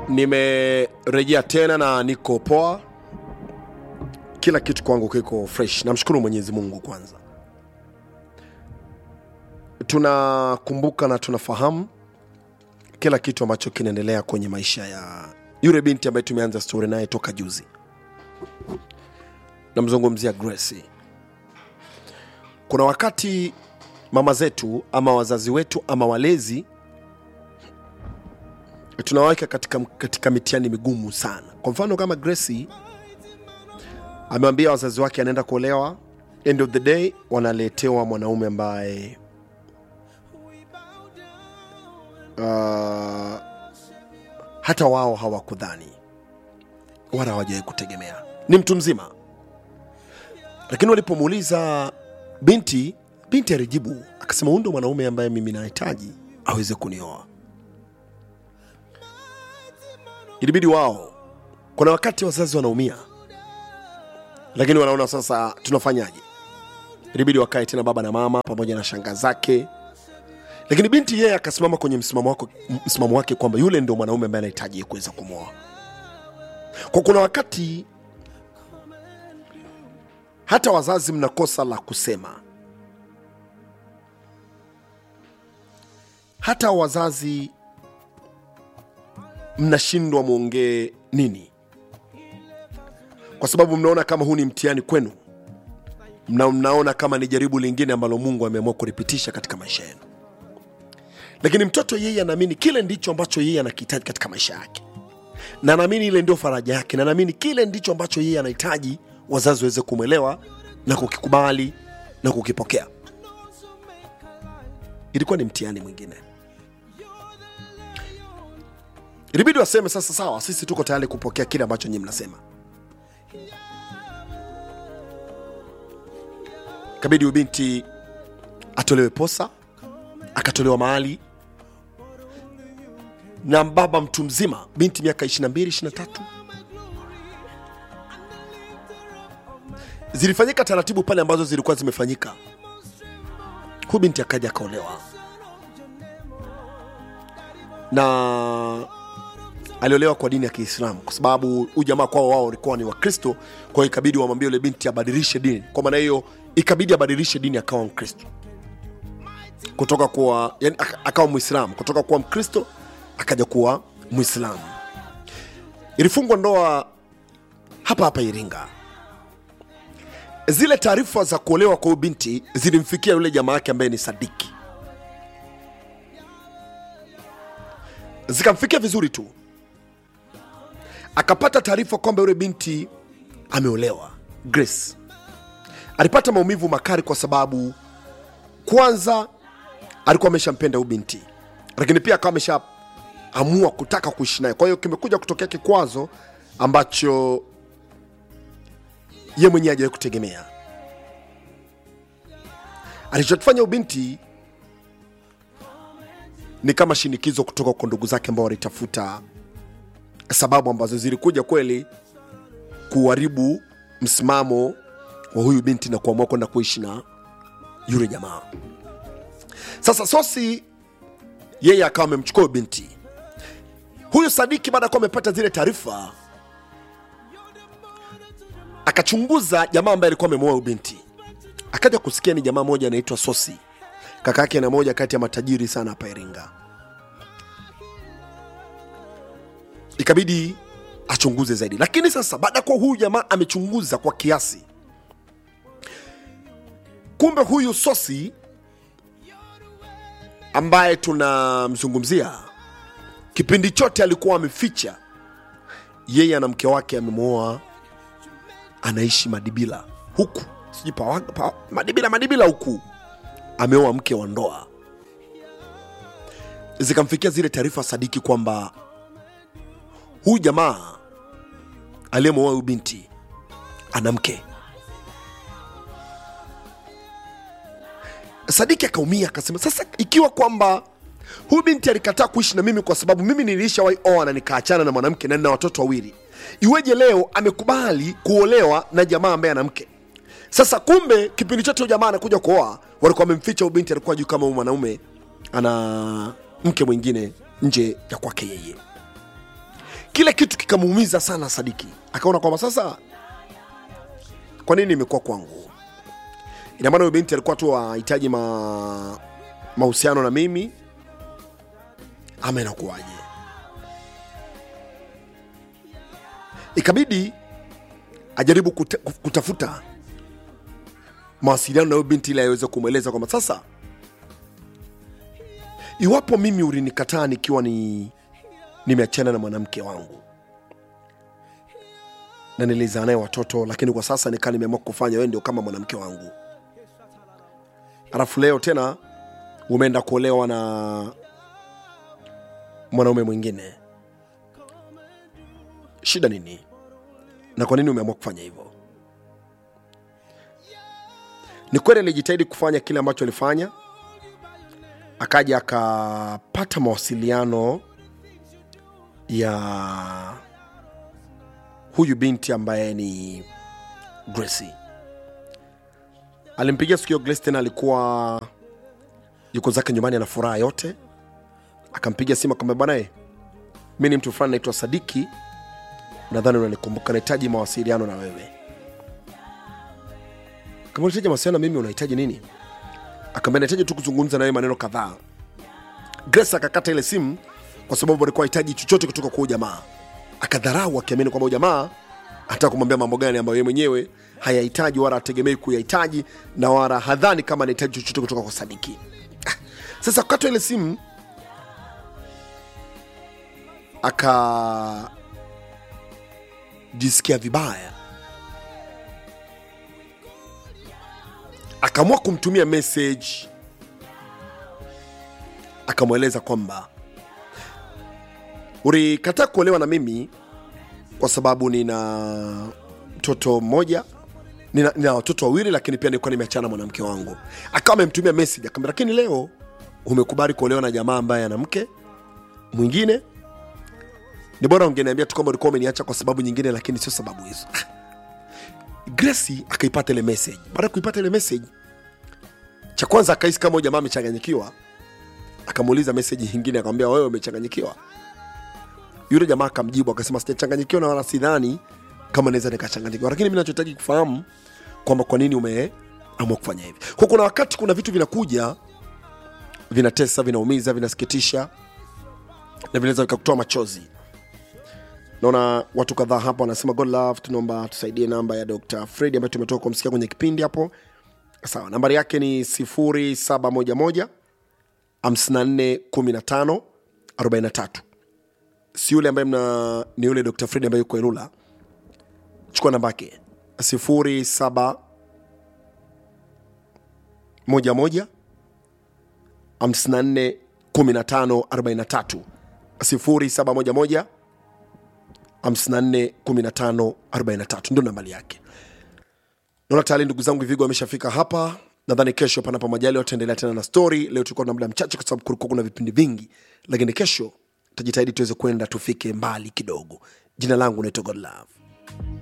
nimerejea tena na niko poa kila kitu kwangu kiko fresh namshukuru mwenyezi mungu kwanza tunakumbuka na tunafahamu kila kitu ambacho kinaendelea kwenye maisha ya yule binti ambaye tumeanza stori naye toka juzi namzungumzia Grace. kuna wakati mama zetu ama wazazi wetu ama walezi tunawaweka katika, katika mitihani migumu sana kwa mfano kama Grace amewambia wazazi wake anaenda kuolewa end of the day wanaletewa mwanaume ambaye uh, hata wao hawakudhani wala hawajawai kutegemea ni mtu mzima lakini walipomuuliza binti binti alijibu akasema huyu ndo mwanaume ambaye mimi nahitaji aweze kunioa ilibidi wao kuna wakati wazazi wanaumia lakini wanaona sasa tunafanyaje ilibidi wakae tena baba na mama pamoja na shanga zake lakini binti yeye akasimama kwenye msimamo wake, msimamo wake kwamba yule ndo mwanaume ambaye anahitaji kuweza kumwoa kwa kuna wakati hata wazazi mnakosa la kusema hata wazazi mnashindwa mwongee nini kwa sababu mnaona kama huu ni mtihani kwenu mna, mnaona kama ni jaribu lingine ambalo mungu ameamua kulipitisha katika maisha yenu lakini mtoto yeye anaamini kile ndicho ambacho yeye anakihitaji katika maisha yake na naamini ile ndio faraja yake na naamini kile ndicho ambacho yeye anahitaji wazazi waweze kumwelewa na kukikubali na kukipokea ilikuwa ni mtihani mwingine ilibidi waseme sasa sawa sisi tuko tayari kupokea kile ambacho nyii mnasema kabidi ubinti atolewe posa akatolewa mahali na baba mtu mzima binti miaka 22 23 zilifanyika taratibu pale ambazo zilikuwa zimefanyika huyu binti akaja akaolewa na aliolewa kwa dini ya kiislamu kwa sababu huyu jamaa kwao wao walikuwa ni wakristo kwa hiyo ikabidi wamwambie yule binti abadilishe dini kwa maana hiyo ikabidi abadilishe dini akawa mkristo kutoka kuwa yani, aka- akawa mwislamu kutoka kuwa mkristo akaja kuwa mwislamu ilifungwa ndoa hapa hapa iringa zile taarifa za kuolewa kwa huyu binti zilimfikia yule jamaa yake ambaye ni sadiki zikamfikia vizuri tu akapata taarifa kwamba yule binti ameolewa grace alipata maumivu makali kwa sababu kwanza alikuwa ameshampenda huyu binti lakini pia akawa ameshaamua kutaka kuishi naye kwa hiyo kimekuja kutokea kikwazo ambacho ye mwenyewe hajawahi kutegemea alichokifanya ubinti ni kama shinikizo kutoka kwa ndugu zake ambao walitafuta sababu ambazo zilikuja kweli kuharibu msimamo wa huyu binti na kuamua kwenda kuishi na yule jamaa sasa sosi yeye akawa amemchukua huyu binti huyu sadiki baada ya kuwa amepata zile taarifa akachunguza jamaa ambaye alikuwa amemoa huyu binti akaja kusikia ni jamaa moja anaitwa sosi kaka yake na moja kati ya matajiri sana hapa iringa ikabidi achunguze zaidi lakini sasa baada ya kuwa huyu jamaa amechunguza kwa kiasi kumbe huyu sosi ambaye tunamzungumzia kipindi chote alikuwa ameficha yeye ana mke wake amemwoa anaishi madibila huku sijui pa, pa, madibila madibila huku ameoa mke wa ndoa zikamfikia zile taarifa sadiki kwamba huyu jamaa aliyemwoa huyu binti ana mke sadiki akaumia akasema sasa ikiwa kwamba huyu binti alikataa kuishi na mimi kwa sababu mimi nilishawahi oa na nikaachana na mwanamke na nina watoto wawili iweje leo amekubali kuolewa na jamaa ambaye ana mke sasa kumbe kipindi chote huyu jamaa anakuja kuoa walikuwa wamemficha huyu binti alikuwa juu kama huyu mwanaume ana mke mwingine nje ya kwake yeye kile kitu kikamuumiza sana sadiki akaona kwamba sasa kwa nini imekuwa kwangu ina maana huyo binti alikuwa tu ahitaji ma, mahusiano na mimi ama inakuwaje ikabidi ajaribu kuta, kutafuta mawasiliano na huyo binti ili aweze kumweleza kwamba sasa iwapo mimi ulinikataa nikiwa ni nimeachana na mwanamke wangu na nilizaa naye watoto lakini kwa sasa nikaa nimeamua kufanya wewe ndio kama mwanamke wangu alafu leo tena umeenda kuolewa na mwanaume mwingine shida nini na kwa nini umeamua kufanya hivyo ni kweli alijitahidi kufanya kile ambacho alifanya akaja akapata mawasiliano ya huyu binti ambaye ni Gracie. Alimpigia siku hiyo Grace, tena alikuwa yuko zake nyumbani ana furaha yote, akampigia simu akamwambia, bwana eh, mi ni mtu fulani naitwa Sadiki, nadhani unanikumbuka, nahitaji mawasiliano na wewe. Kama unahitaji mawasiliano na mimi, unahitaji nini? Akamwambia nahitaji tu kuzungumza na wewe maneno kadhaa. Grace akakata ile simu kwa sababu alikuwa hahitaji chochote kutoka kwa huyu jamaa. Akadharau akiamini kwamba huyu jamaa hata kumwambia mambo gani ambayo yeye mwenyewe hayahitaji wala hategemei kuyahitaji na wala hadhani kama anahitaji chochote kutoka kwa Sadiki. Ah, Sasa kukatwa ile simu akajisikia vibaya, akaamua kumtumia message, akamweleza kwamba ulikataa kuolewa na mimi kwa sababu nina mtoto mmoja nina, nina watoto wawili lakini pia nilikuwa nimeachana na mwanamke wangu akawa amemtumia message akamwambia lakini leo umekubali kuolewa na jamaa ambaye ana mke mwingine ni bora ungeniambia tu kwamba ulikuwa umeniacha kwa sababu nyingine lakini sio sababu hizo Gracie akaipata ile message baada ya kuipata ile message cha kwanza akahisi kama huyu jamaa amechanganyikiwa akamuuliza message nyingine akamwambia wewe umechanganyikiwa yule jamaa akamjibu akasema sijachanganyikiwa na wala sidhani kama naweza nikachanganyikiwa lakini mi nachohitaji kufahamu kwamba kwa nini umeamua kufanya hivi kwa kuna wakati kuna vitu vinakuja vinatesa vinaumiza vinasikitisha na vinaweza vikakutoa machozi naona watu kadhaa hapa wanasema god love tunaomba tusaidie namba ya dr fredi ambayo tumetoka kumsikia kwenye kipindi hapo sawa nambari yake ni 0711 54 15 43 si yule ambaye mna ni yule dr fred ambaye yuko elula chukua namba yake sifuri saba moja moja hamsini na nne kumi na tano arobaini na tatu sifuri saba moja moja hamsini na nne kumi na tano arobaini na tatu ndio nambari yake naona tayari ndugu zangu vigo ameshafika hapa nadhani kesho panapo majali wataendelea tena na story leo tulikuwa na muda mchache kwa sababu kulikuwa kuna vipindi vingi lakini kesho tajitahidi tuweze kwenda tufike mbali kidogo jina langu naitwa godlove